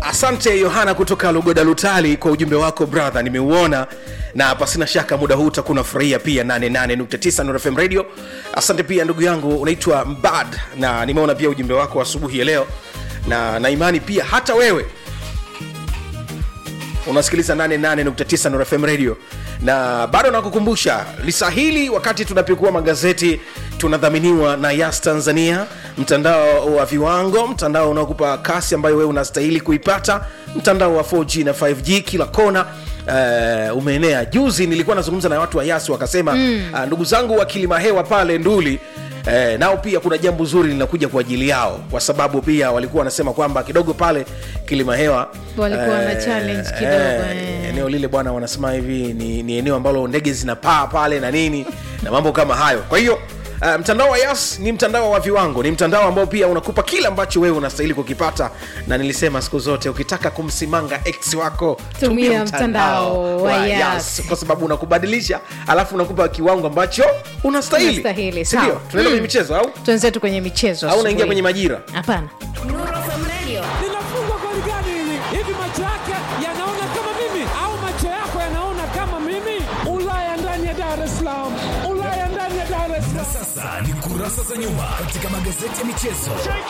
asante yohana kutoka lugoda lutali kwa ujumbe wako brother nimeuona na pasina shaka muda huu utakuwa unafurahia pia 88.9 Nuru fm radio asante pia ndugu yangu unaitwa mbad na nimeona pia ujumbe wako asubuhi ya leo na na imani pia hata wewe unasikiliza 88.9 Nuru fm radio na bado nakukumbusha lisa hili wakati tunapekua magazeti tunadhaminiwa na yas tanzania mtandao wa viwango mtandao unaokupa kasi ambayo wewe unastahili kuipata mtandao wa 4g na 5g kila kona uh, umeenea juzi nilikuwa nazungumza na watu wa yas wakasema mm. uh, ndugu zangu wa kilima hewa pale nduli Eh, nao pia kuna jambo zuri linakuja kwa ajili yao kwa sababu pia walikuwa wanasema kwamba kidogo pale kilima hewa Walikuwa na challenge kidogo, eh. eneo lile bwana wanasema hivi ni, ni eneo ambalo ndege zinapaa pale na nini na mambo kama hayo kwa hiyo Uh, mtandao wa yas ni mtandao wa viwango ni mtandao ambao pia unakupa kile ambacho wewe unastahili kukipata na nilisema siku zote ukitaka kumsimanga x wako Tumia mtandao wa Yas. kwa sababu unakubadilisha alafu unakupa kiwango ambacho unastahili Unastahili, sindio sawa. tunaenda kwenye Mm. michezo au tuenzetu kwenye michezo au unaingia asubuhi. kwenye majira hapana linafungwa goli gani hili? Hivi macho yake yanaona kama mimi au macho yako yanaona kama mimi? Ulaya ndani ya Dar es Salaam, Ulaya ndani ya Dar es Salaam. Sasa ni kurasa za nyuma katika magazeti ya michezo.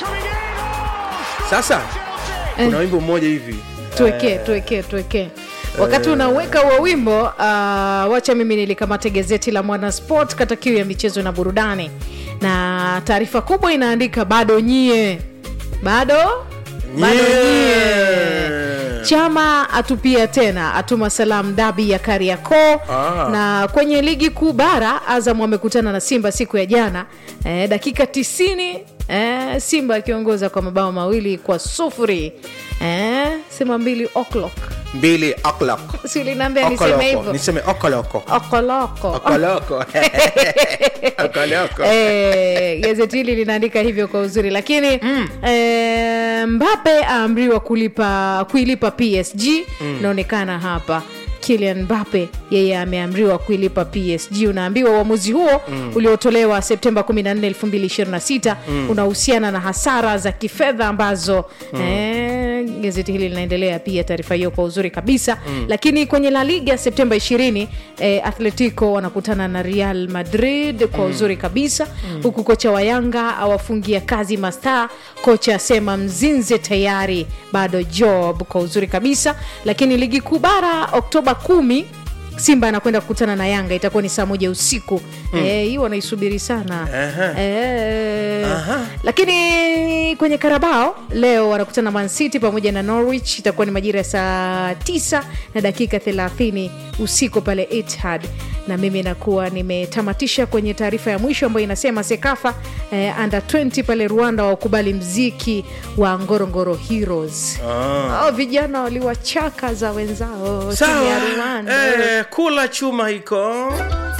sasa kuna wimbo mmoja hivi tuwekee tuwekee tuwekee wakati unaweka huo wimbo uh, wacha mimi nilikamate gazeti la mwana sport kata kiu ya michezo na burudani na taarifa kubwa inaandika bado nyie bado bado nyie chama atupia tena atuma salamu dabi ya kariakoo Ah. na kwenye ligi kuu bara azam amekutana na simba siku ya jana eh, dakika 90 eh, simba akiongoza kwa mabao mawili kwa sufuri eh, sema mbili o'clock mbili o'clock si uliniambia niseme Okoloko. hivyo niseme okoloko okoloko okoloko okoloko Eh, gazeti hili linaandika hivyo kwa uzuri lakini mm. eh, mbape aamriwa kulipa kuilipa psg inaonekana hapa Kylian Mbappe yeye ameamriwa kuilipa PSG. Unaambiwa uamuzi huo mm. uliotolewa Septemba 14, 2026 mm. unahusiana na hasara za kifedha ambazo mm. eh, gazeti hili linaendelea pia taarifa hiyo kwa uzuri kabisa mm. lakini kwenye La Liga Septemba 20 eh, Atletico wanakutana na Real Madrid kwa uzuri kabisa mm. huku kocha wa Yanga awafungia kazi mastaa, kocha asema mzinze tayari bado job kwa uzuri kabisa. Lakini ligi kuu bara Oktoba kumi Simba anakwenda kukutana na Yanga, itakuwa ni saa moja usiku Eh, hii wanaisubiri sana Aha. Eh, Aha. lakini kwenye Karabao leo wanakutana Man City pamoja na Norwich, itakuwa ni majira ya saa 9 na dakika 30 usiku pale Etihad, na mimi nakuwa nimetamatisha kwenye taarifa ya mwisho ambayo inasema Sekafa eh, under 20 pale Rwanda wakubali mziki wa Ngorongoro Heroes. Hao vijana waliwachaka za wenzao timu ya Rwanda. sawa eh, kula chuma hiko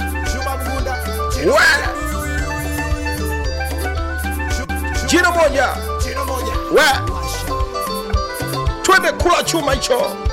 Wa! jino moja Wa! twende kula chuma hicho